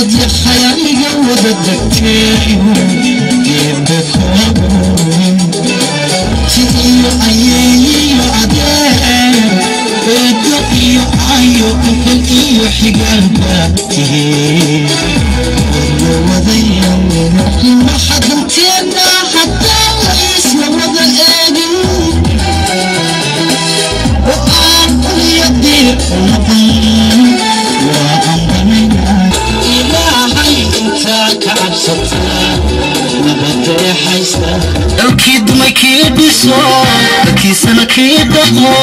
dad yaxayaniga wada degteeyo geebekoogoyn sidiyo ayeeyiyo adeer eedo iyo ayo ehel iyo xigaalba tihiin waryo wadayawena waxa danteena hadaa la isla wada eegin oo aan ulyadiir noqon waa ambanayna ilaahay intaa ka cabsataa nabadeexaysta dalkii dumay kii dhiso dalkiisana kii dhaqo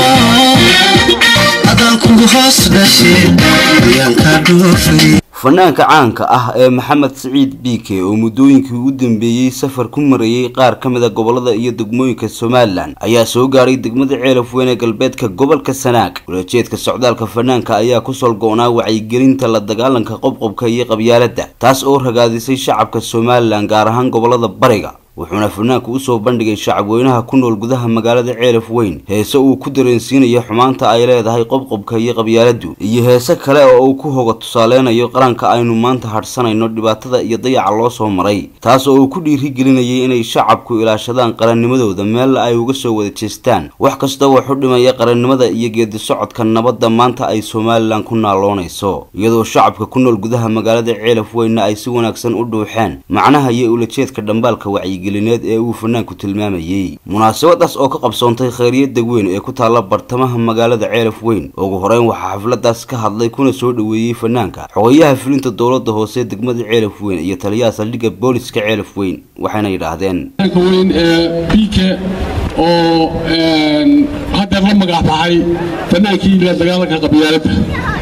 adaan kugu hoos dhashay ayaan kaa dhoofay fanaanka caanka ah ee maxamed siciid biike oo muddooyinkii ugu dambeeyey safar ku marayey qaar ka mid a gobolada iyo degmooyinka somalilan ayaa soo gaadhay degmada ceelaf weyn ee galbeedka gobolka sanaag walajeedka socdaalka fanaanka ayaa ku solgo-naa wacyigelinta la dagaalanka qobqobka iyo qabyaaladda taas oo ragaadisay shacabka somalilan gaar ahaan gobolada bariga wuxuuna fanaanku usoo bandhigay shacabweynaha ku nool gudaha magaalada ceelaf weyn heese uu ku dareensiinayo xumaanta ay leedahay qobqobka iyo qabyaaladdu iyo heese kale oo uu ku hoga tusaaleynayo qaranka aynu maanta hadhsanayno dhibaatada iyo dayaca loo soo maray taas oo uu ku dhiirigelinayay inay shacabku ilaashadaan qarannimadooda meella ay uga soo wada jeestaan wax kasta waxu dhimaya qarannimada iyo geedi socodka nabadda maanta ay somalilan ku naaloonayso iyadoo shacabka ku nool gudaha magaalada ceelaf weynna ay si wanaagsan u dhuuxeen macnaha iyo ulajeedka dhambaalka wacyigelin ee uu fanaanku tilmaamayey munaasabadaas oo ka qabsoontay khayriyada weyn ee ku taalla bartamaha magaalada ceelaf weyn ugu horeyn waxaa xafladaas ka hadlay kuna soo dhoweeyey fanaanka xogayaha fulinta dowlada hoose degmada ceelaf weyn iyo taliyaha saldhigga booliska ceelaf weyn waxayna yidhaahdeen weyn ee biike oo haddeer la magac baxay fanaankii la dagaalanka qabyaaladda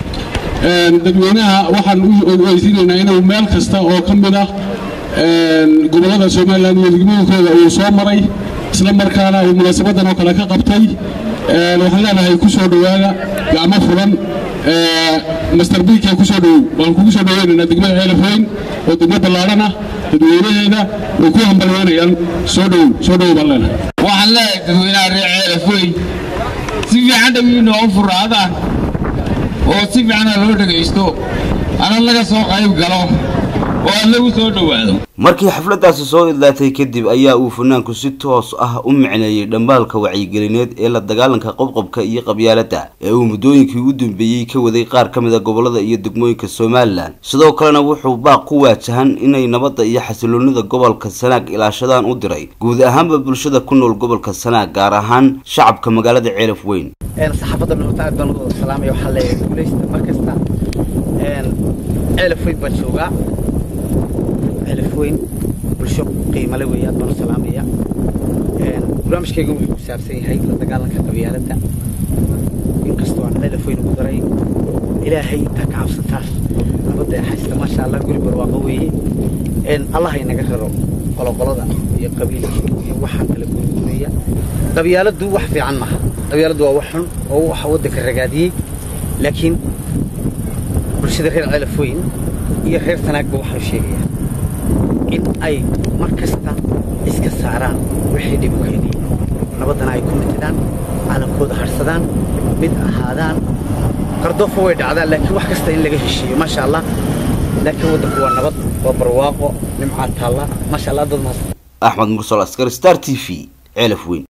dadweynaha waxaan u ogeysiinaynaa inuu meel kasta oo ka mid ah gobollada somalilan iyo degmooyinkooda uu soo maray isla markaana uu munaasabadan oo kale ka qabtay waxaan leenahay ku soo dhowaada gacmo fulan master biike ku soo dhowow waan kugu soo dhoweynaynaa degmada ceelaf weyn oo degmo ballaadhan ah dadweynaheeda way ku hambalyeynayaan soo dhowow soo dhowow baan leenahay waxaan leeyahay dadweynaha reer ceelaf weyn si fiican dhawiina u furaadaan oo si fiicana loo dhegaysto ana laga soo qayb galo oo aad lagu soo dhowaado markii xafladaasi soo idlaatay kadib ayaa uu fanaanku si toos ah u micneeyey dhambaalka wacyigelineed ee la dagaalanka qobqobka iyo qabyaaladda ee uu muddooyinkii u dambeeyey ka waday qaar ka mid a gobolada iyo degmooyinka somalilan sidoo kalena wuxuu baaq ku waajahan inay nabadda iyo xasiloonida gobolka sanaag ilaashadaan u diray guud ahaanba bulshada ku nool gobolka sanaag gaar ahaan shacabka magaalada ceelaf weyn saxaafadda nuurta aad baan ugu wada salaamaya waxaa leeyahay guulaysta mar kasta ceelaf weyn baan joogaa ceelaf weyn bulsho qiimale weeye aad baan u salaamaya barnaamijkayga wuxuu ku saabsan yahay la dagaalanka qabyaaladda inkastoo aan ceelaf weyn ugu daray ilaahay intaa ka cabsataa nabadda haysta maasha allah guri barwaaqo weeye allah inaga raro qoloqolada iyo qabiilka iyo waxaan kala gurigureeya qabyaaladdu wax fiican maaha qabyaaladdu waa wax xun oo waxa waddanka ragaadiyey laakiin bulshada reer ceelaf weyn iyo reer sanaagba waxaan sheegayaa in ay mar kasta iska saaraan wixii dhib u keenay nabaddana ay ku mitidaan calankooda harsadaan mid ahaadaan qardoofo way dhacdaan laakiin wax kasta in laga heshiiyo maasha allah laakiin waddanku waa nabad waa barwaaqo nimcaa taalla maasha allah dad mahadsan axmed mursal askar star t v ceelaf weyn